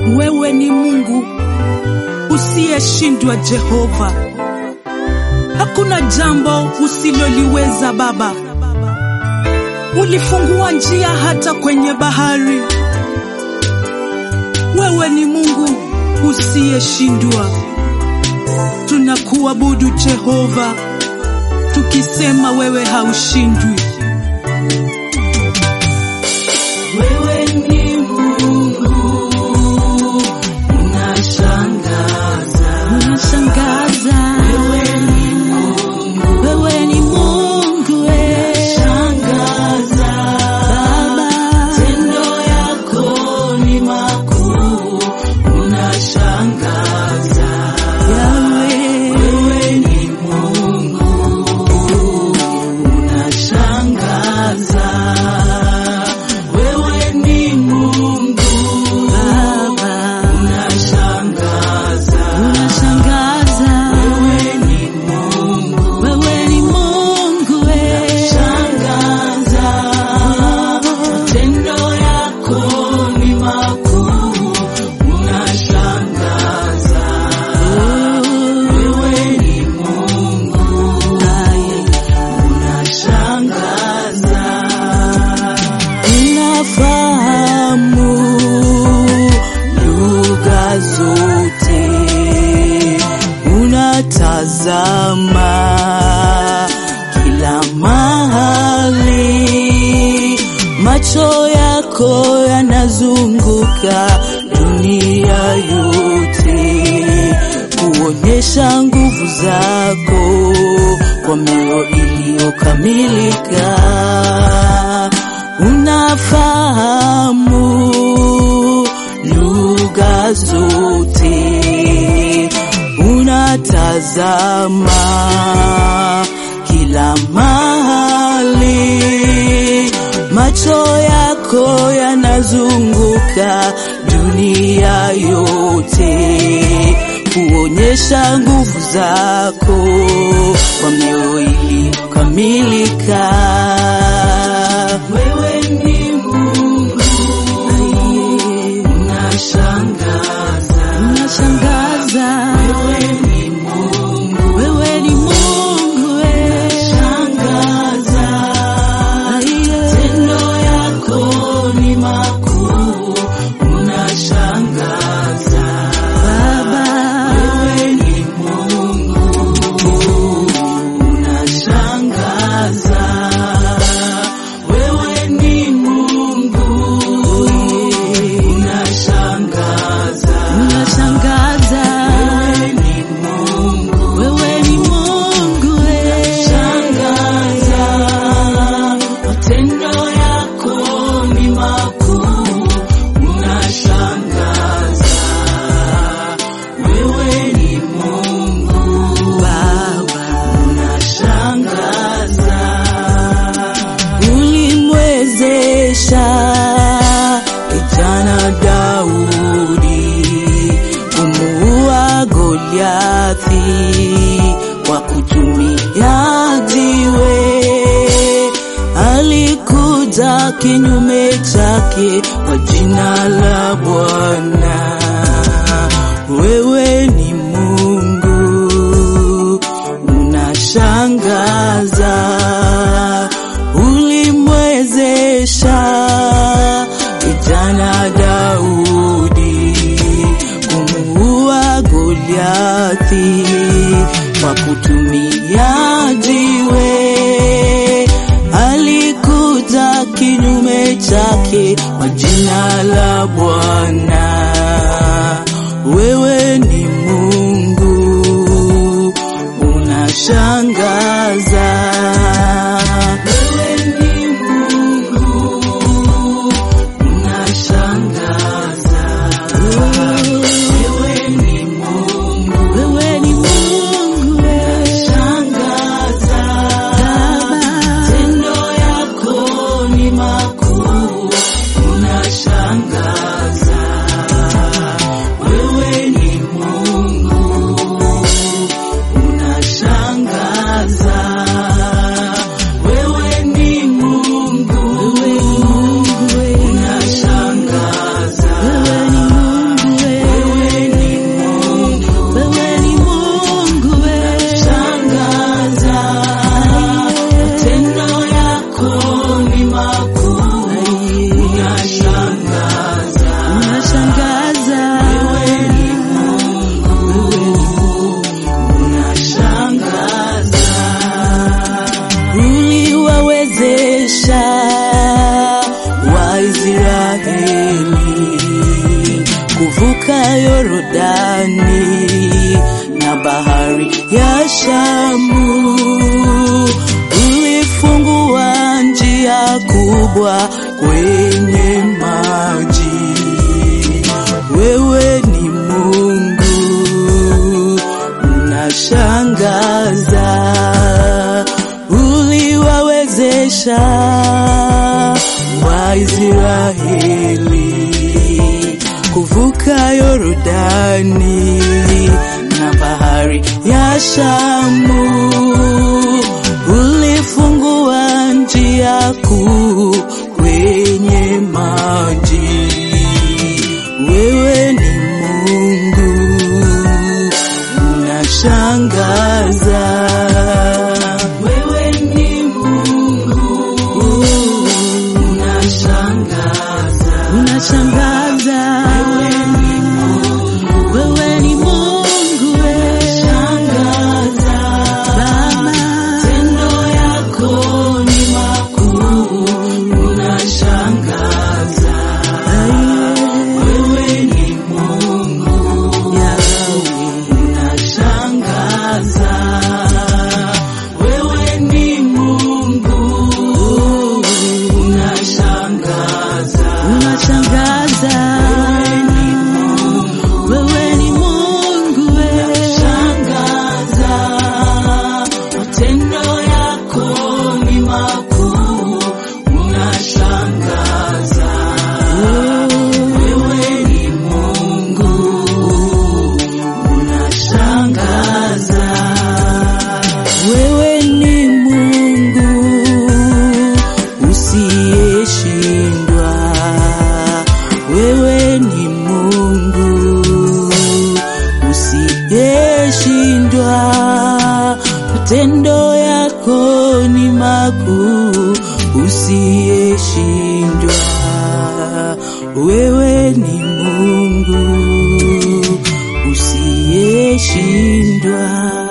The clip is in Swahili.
Wewe ni Mungu usiyeshindwa, Jehova. Hakuna jambo usiloliweza Baba. Ulifungua njia hata kwenye bahari. Wewe ni Mungu usiyeshindwa. Tunakuabudu Jehova, tukisema wewe haushindwi. Wewe ni Mungu unashangaza. Unashangaza. Wewe ni Mungu Wewe ni Mungu eh. unashangaza. Baba. Matendo yako ni makuu, unashangaza. Yahweh. Wewe ni Mungu unashangaza. Wewe ni Mungu Baba. unashangaza. Unashangaza. Wewe ni Mungu Wewe ni Mungu eh. shangaza. Matendo yako ni makuu, unashangaza. Wewe ni Mungu unashangaza. Unafahamu lugha zote, unatazama kila mahali, macho yako yanazunguka dunia yote, kuonyesha nguvu zako kwa mioyo iliyokamilika unafahamu lugha zote, unatazama kila mahali, macho yako yanazunguka dunia yote, kuonyesha nguvu zako kwa mioyo iliyokamilika. Wewe ni Mungu unashangaza. Unashangaza. Wewe ni Mungu Wewe ni Mungu eh. shangaza. Aiye. Matendo yako ni makuu, unashangaza. Baba. Wewe ni Mungu unashangaza. Wewe ni Mungu unashangaza. Unashangaza. Wewe ni Mungu Wewe ni Mungu eh. shangaza. Matendo yako ni makuu, unashangaza. Wewe ni Mungu Baba. unashangaza. Ulimwezesha kijana Daudi kumuua Goliathi kwa kutumia jiwe. Alikuja kinyume chake kwa jina la Bwana. Wewe ni Mungu unashangaza, ulimwezesha kijana Daudi kumuua Goliathi kwa kutumia jiwe. Alikuja kinyume chake kwa jina la Bwana. Wewe ni Mungu unashangaza. Wewe ni Mungu unashangaza. Wewe ni Mungu Wewe ni Mungu shangaza. Baba. Matendo yako ni makuu, unashangaza. Wewe ni Mungu kuvuka Yorodani na bahari ya Shamu. Ulifungua njia kubwa kwenye maji. Wewe ni Mungu, unashangaza. Uliwawezesha Waisraeli kuvuka Yorodani na bahari ya Shamu. Ulifungua njia kuu kwenye maji. Wewe ni Mungu, unashangaza. Wewe ni Mungu, unashangaza. Unashangaza. Wewe ni Mungu, wewe. Shangaza. Baba. Matendo yako ni makuu, unashangaza. Wewe ni Mungu, unashangaza. Wewe ni Mungu, unashangaza. Unashangaza. Wewe ni Mungu, wewe. Shangaza, matendo yako ni makuu, unashangaza. Wewe ni Mungu, unashangaza. Wewe ni Mungu usiyeshindwa. Wewe ni Mungu usiyeshindwa. Matendo yako ni makuu usiyeshindwa. Wewe ni Mungu usiyeshindwa.